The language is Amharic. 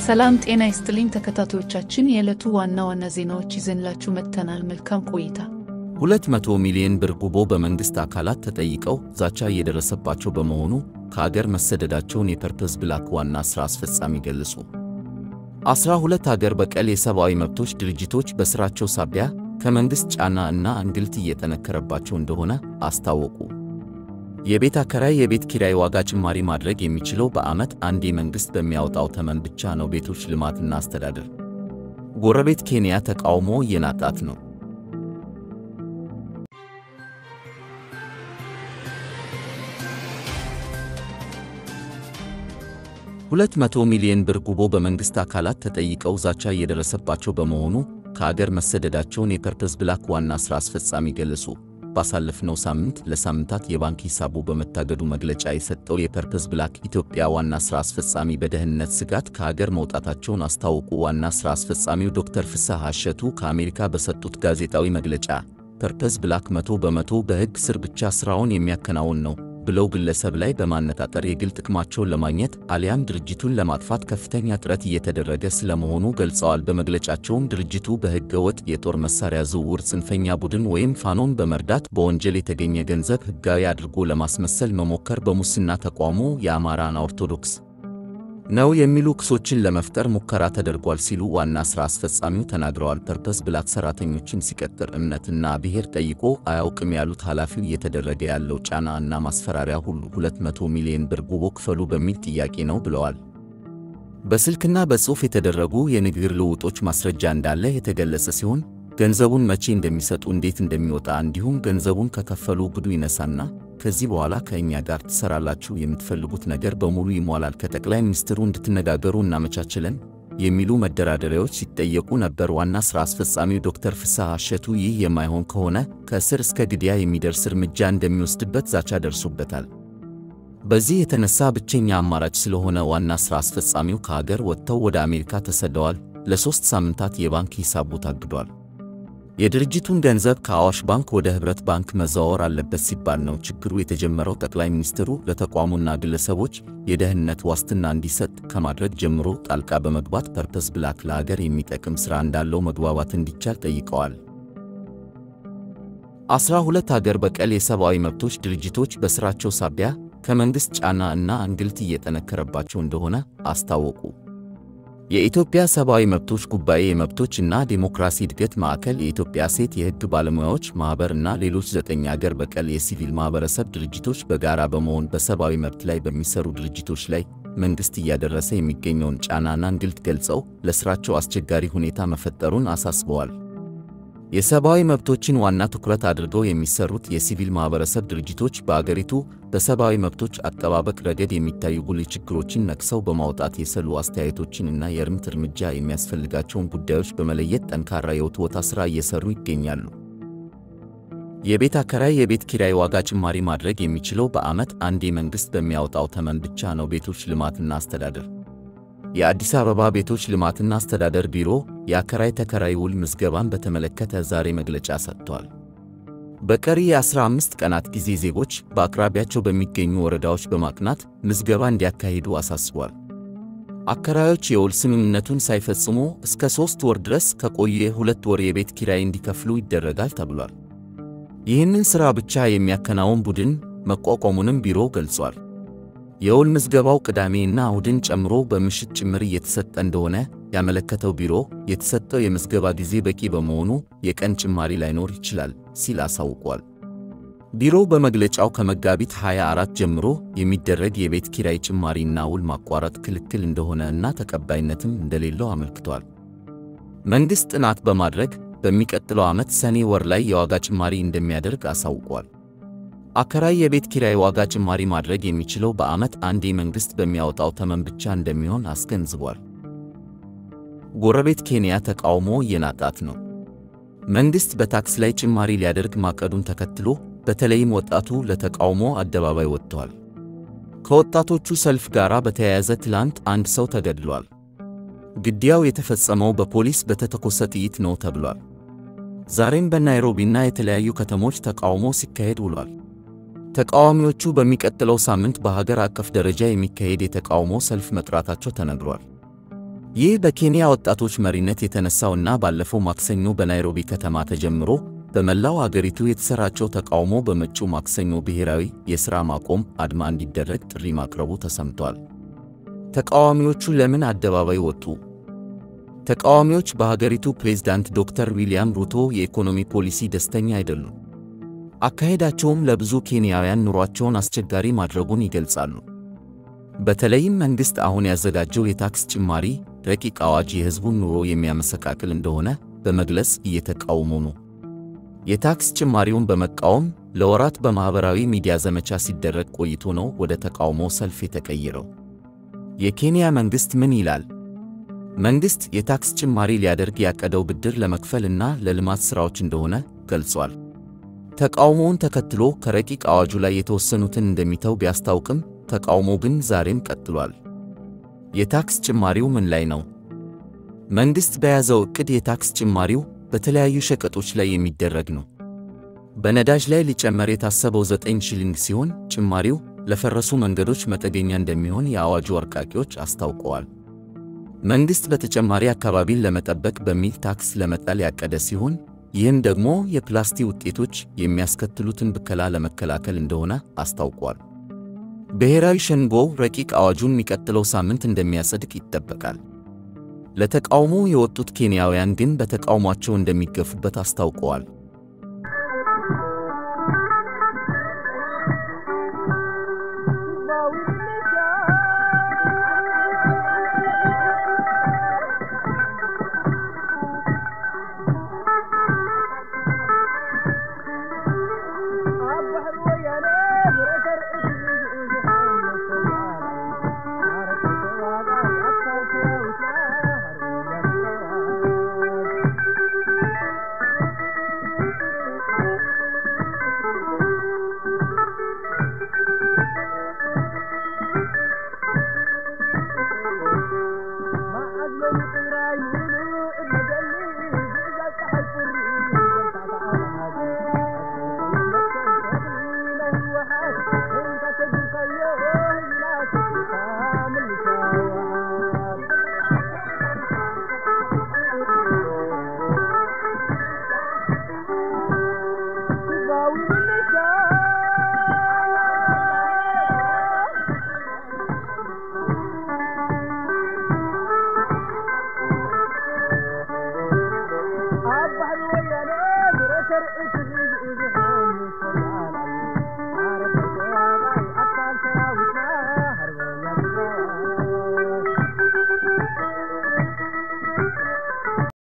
ሰላም ጤና ይስጥልኝ ተከታታዮቻችን፣ የዕለቱ ዋና ዋና ዜናዎች ይዘንላችሁ መጥተናል። መልካም ቆይታ። ሁለት መቶ ሚሊዮን ብር ጉቦ በመንግሥት አካላት ተጠይቀው ዛቻ እየደረሰባቸው በመሆኑ ከአገር መሰደዳቸውን የፐርፐዝ ብላክ ዋና ሥራ አስፈጻሚ ገለጹ። አስራ ሁለት አገር በቀል የሰብአዊ መብቶች ድርጅቶች በሥራቸው ሳቢያ ከመንግሥት ጫና እና እንግልት እየጠነከረባቸው እንደሆነ አስታወቁ። የቤት አከራይ የቤት ኪራይ ዋጋ ጭማሪ ማድረግ የሚችለው በዓመት አንዴ መንግሥት በሚያወጣው ተመን ብቻ ነው። ቤቶች ልማትና አስተዳደር ጎረቤት ኬንያ ተቃውሞ እየናጣት ነው። ሁለት መቶ ሚሊዮን ብር ጉቦ በመንግሥት አካላት ተጠይቀው ዛቻ እየደረሰባቸው በመሆኑ ከአገር መሰደዳቸውን የፐርፐዝ ብላክ ዋና ሥራ አስፈጻሚ ገለጹ። ባሳለፍነው ሳምንት ለሳምንታት የባንክ ሂሳቡ በመታገዱ መግለጫ የሰጠው የፐርፐዝ ብላክ ኢትዮጵያ ዋና ሥራ አስፈጻሚ በደህንነት ስጋት ከአገር መውጣታቸውን አስታወቁ። ዋና ሥራ አስፈጻሚው ዶክተር ፍስሐ አሸቱ ከአሜሪካ በሰጡት ጋዜጣዊ መግለጫ ፐርፐዝ ብላክ መቶ በመቶ በሕግ ስር ብቻ ሥራውን የሚያከናውን ነው ብለው ግለሰብ ላይ በማነጣጠር የግል ጥቅማቸውን ለማግኘት አሊያም ድርጅቱን ለማጥፋት ከፍተኛ ጥረት እየተደረገ ስለመሆኑ ገልጸዋል። በመግለጫቸውም ድርጅቱ በሕገ ወጥ የጦር መሳሪያ ዝውውር፣ ጽንፈኛ ቡድን ወይም ፋኖን በመርዳት በወንጀል የተገኘ ገንዘብ ሕጋዊ አድርጎ ለማስመሰል መሞከር፣ በሙስና ተቋሙ የአማራን ኦርቶዶክስ ነው የሚሉ ክሶችን ለመፍጠር ሙከራ ተደርጓል ሲሉ ዋና ሥራ አስፈጻሚው ተናግረዋል። ፐርፐዝ ብላክ ሠራተኞችን ሲቀጥር እምነትና ብሔር ጠይቆ አያውቅም ያሉት ኃላፊው እየተደረገ ያለው ጫና እና ማስፈራሪያ ሁሉ 200 ሚሊዮን ብር ጉቦ ክፈሉ በሚል ጥያቄ ነው ብለዋል። በስልክና በጽሑፍ የተደረጉ የንግግር ልውጦች ማስረጃ እንዳለ የተገለጸ ሲሆን ገንዘቡን መቼ እንደሚሰጡ፣ እንዴት እንደሚወጣ እንዲሁም ገንዘቡን ከከፈሉ ብዱ ይነሳና ከዚህ በኋላ ከእኛ ጋር ትሰራላችሁ፣ የምትፈልጉት ነገር በሙሉ ይሟላል፣ ከጠቅላይ ሚኒስትሩ እንድትነጋገሩ እናመቻችለን የሚሉ መደራደሪያዎች ሲጠየቁ ነበር። ዋና ሥራ አስፈጻሚው ዶክተር ፍስሐ አሸቱ ይህ የማይሆን ከሆነ ከእስር እስከ ግድያ የሚደርስ እርምጃ እንደሚወስድበት ዛቻ ደርሶበታል። በዚህ የተነሳ ብቸኛ አማራጭ ስለሆነ ዋና ሥራ አስፈጻሚው ከሀገር ወጥተው ወደ አሜሪካ ተሰደዋል። ለሦስት ሳምንታት የባንክ ሂሳቡ ታግዷል። የድርጅቱን ገንዘብ ከአዋሽ ባንክ ወደ ኅብረት ባንክ መዘዋወር አለበት ሲባል ነው ችግሩ የተጀመረው። ጠቅላይ ሚኒስትሩ ለተቋሙና ግለሰቦች የደህንነት ዋስትና እንዲሰጥ ከማድረግ ጀምሮ ጣልቃ በመግባት ፐርፐዝ ብላክ ለአገር የሚጠቅም ሥራ እንዳለው መግባባት እንዲቻል ጠይቀዋል። አስራ ሁለት አገር በቀል የሰብአዊ መብቶች ድርጅቶች በሥራቸው ሳቢያ ከመንግሥት ጫና እና እንግልት እየጠነከረባቸው እንደሆነ አስታወቁ። የኢትዮጵያ ሰብአዊ መብቶች ጉባኤ፣ የመብቶች እና ዴሞክራሲ እድገት ማዕከል፣ የኢትዮጵያ ሴት የሕግ ባለሙያዎች ማኅበር እና ሌሎች ዘጠኝ አገር በቀል የሲቪል ማኅበረሰብ ድርጅቶች በጋራ በመሆን በሰብአዊ መብት ላይ በሚሰሩ ድርጅቶች ላይ መንግሥት እያደረሰ የሚገኘውን ጫናና እንግልት ገልጸው ለሥራቸው አስቸጋሪ ሁኔታ መፈጠሩን አሳስበዋል። የሰብአዊ መብቶችን ዋና ትኩረት አድርገው የሚሰሩት የሲቪል ማኅበረሰብ ድርጅቶች በአገሪቱ በሰብአዊ መብቶች አጠባበቅ ረገድ የሚታዩ ጉልህ ችግሮችን ነቅሰው በማውጣት የሰሉ አስተያየቶችን እና የእርምት እርምጃ የሚያስፈልጋቸውን ጉዳዮች በመለየት ጠንካራ የውትወታ ሥራ እየሰሩ ይገኛሉ። የቤት አከራይ የቤት ኪራይ ዋጋ ጭማሪ ማድረግ የሚችለው በዓመት አንዴ መንግሥት በሚያወጣው ተመን ብቻ ነው። ቤቶች ልማትና አስተዳደር የአዲስ አበባ ቤቶች ልማትና አስተዳደር ቢሮ የአከራይ ተከራይ ውል ምዝገባን በተመለከተ ዛሬ መግለጫ ሰጥቷል። በቀሪ የ15 ቀናት ጊዜ ዜጎች በአቅራቢያቸው በሚገኙ ወረዳዎች በማቅናት ምዝገባ እንዲያካሂዱ አሳስቧል። አከራዮች የውል ስምምነቱን ሳይፈጽሙ እስከ ሦስት ወር ድረስ ከቆየ የሁለት ወር የቤት ኪራይ እንዲከፍሉ ይደረጋል ተብሏል። ይህንን ሥራ ብቻ የሚያከናውን ቡድን መቋቋሙንም ቢሮ ገልጿል። የውል ምዝገባው ቅዳሜ እና እሁድን ጨምሮ በምሽት ጭምር እየተሰጠ እንደሆነ ያመለከተው ቢሮ የተሰጠው የምዝገባ ጊዜ በቂ በመሆኑ የቀን ጭማሪ ላይኖር ይችላል ሲል አሳውቋል። ቢሮው በመግለጫው ከመጋቢት 24 ጀምሮ የሚደረግ የቤት ኪራይ ጭማሪና ውል ማቋረጥ ክልክል እንደሆነ እና ተቀባይነትም እንደሌለው አመልክቷል። መንግሥት ጥናት በማድረግ በሚቀጥለው ዓመት ሰኔ ወር ላይ የዋጋ ጭማሪ እንደሚያደርግ አሳውቋል። አከራይ የቤት ኪራይ ዋጋ ጭማሪ ማድረግ የሚችለው በዓመት አንዴ መንግሥት በሚያወጣው ተመን ብቻ እንደሚሆን አስገንዝቧል። ጎረቤት ኬንያ ተቃውሞ እየናጣት ነው። መንግሥት በታክስ ላይ ጭማሪ ሊያደርግ ማቀዱን ተከትሎ በተለይም ወጣቱ ለተቃውሞ አደባባይ ወጥተዋል። ከወጣቶቹ ሰልፍ ጋር በተያያዘ ትላንት አንድ ሰው ተገድሏል። ግድያው የተፈጸመው በፖሊስ በተተኮሰ ጥይት ነው ተብሏል። ዛሬም በናይሮቢና የተለያዩ ከተሞች ተቃውሞ ሲካሄድ ውሏል። ተቃዋሚዎቹ በሚቀጥለው ሳምንት በሀገር አቀፍ ደረጃ የሚካሄድ የተቃውሞ ሰልፍ መጥራታቸው ተነግሯል። ይህ በኬንያ ወጣቶች መሪነት የተነሳውና ባለፈው ማክሰኞ በናይሮቢ ከተማ ተጀምሮ በመላው አገሪቱ የተሰራጨው ተቃውሞ በመጪው ማክሰኞ ብሔራዊ የሥራ ማቆም አድማ እንዲደረግ ጥሪ ማቅረቡ ተሰምቷል። ተቃዋሚዎቹ ለምን አደባባይ ወጡ? ተቃዋሚዎች በሀገሪቱ ፕሬዝዳንት ዶክተር ዊልያም ሩቶ የኢኮኖሚ ፖሊሲ ደስተኛ አይደሉም። አካሄዳቸውም ለብዙ ኬንያውያን ኑሯቸውን አስቸጋሪ ማድረጉን ይገልጻሉ። በተለይም መንግሥት አሁን ያዘጋጀው የታክስ ጭማሪ ረቂቅ አዋጅ የሕዝቡን ኑሮ የሚያመሰቃቅል እንደሆነ በመግለጽ እየተቃወሙ ነው። የታክስ ጭማሪውን በመቃወም ለወራት በማኅበራዊ ሚዲያ ዘመቻ ሲደረግ ቆይቶ ነው ወደ ተቃውሞ ሰልፍ የተቀየረው። የኬንያ መንግሥት ምን ይላል? መንግሥት የታክስ ጭማሪ ሊያደርግ ያቀደው ብድር ለመክፈል እና ለልማት ሥራዎች እንደሆነ ገልጿል። ተቃውሞውን ተከትሎ ከረቂቅ አዋጁ ላይ የተወሰኑትን እንደሚተው ቢያስታውቅም ተቃውሞ ግን ዛሬም ቀጥሏል። የታክስ ጭማሪው ምን ላይ ነው? መንግሥት በያዘው ዕቅድ የታክስ ጭማሪው በተለያዩ ሸቀጦች ላይ የሚደረግ ነው። በነዳጅ ላይ ሊጨመር የታሰበው 9 ሺሊንግ ሲሆን ጭማሪው ለፈረሱ መንገዶች መጠገኛ እንደሚሆን የአዋጁ አርቃቂዎች አስታውቀዋል። መንግሥት በተጨማሪ አካባቢን ለመጠበቅ በሚል ታክስ ለመጣል ያቀደ ሲሆን ይህም ደግሞ የፕላስቲክ ውጤቶች የሚያስከትሉትን ብከላ ለመከላከል እንደሆነ አስታውቋል። ብሔራዊ ሸንጎው ረቂቅ አዋጁን የሚቀጥለው ሳምንት እንደሚያጸድቅ ይጠበቃል። ለተቃውሞ የወጡት ኬንያውያን ግን በተቃውሟቸው እንደሚገፉበት አስታውቀዋል።